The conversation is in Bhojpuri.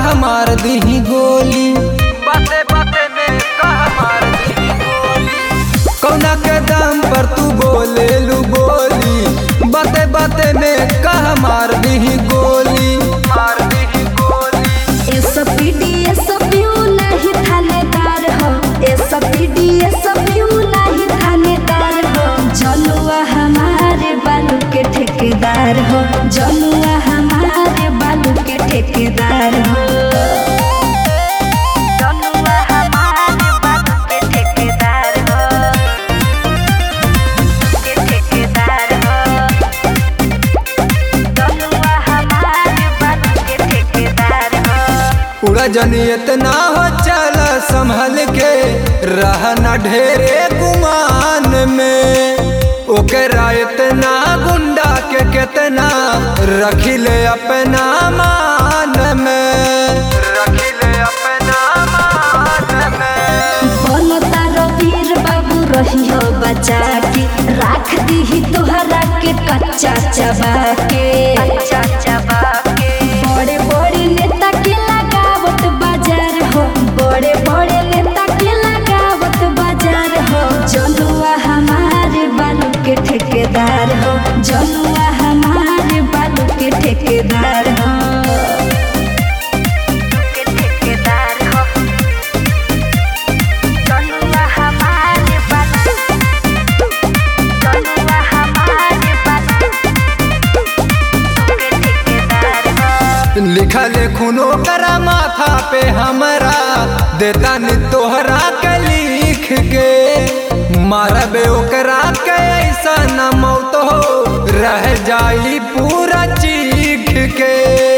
कह मार दी गोली बाते बाते में कह मार दी गोली कौना के दम पर तू बोले लू बोली बाते बाते में कह मार दी गोली मार दी गोली एसपीडी एसपीयू नहीं थानेदार हो एसपीडी एसपीयू नहीं थानेदार हो जनुआ हमारे बालू के ठेकेदार हो जनुआ हमारे बालू के ठेकेदार हो जनुआ हमारे बालू के ठेकेदार हो के ठेकेदार हो जनुआ हमारे बालू के ठेकेदार हो उड़ा जनी इतना हो चल संभल के रहना ढेरे गुमान में ओकरा इतना गुंडा के कितना रखिले अपना मान में रखिले अपना मान में बोलो तारो वीर बाबू रही हो बचा के राख दी तोहरा के कच्चा चबा के कच्चा चबा के बड़े बड़े नेता के लगावत बाजार हो बड़े बड़े नेता के लगावत बाजार हो जनुआ हमारे बालू के ठेकेदार हो जनुआ हमारे बालू के ठेकेदार हो के ठेकेदार हो जनुआ हमारे बालू जनुआ हमारे बालू के ठेकेदार हो लिखल खूनो करा माथा पे हमरा देता नि तोहरा के लिख के मारबे ओकरा के ऐसा न मौत हो रह जाई पूरा चीख के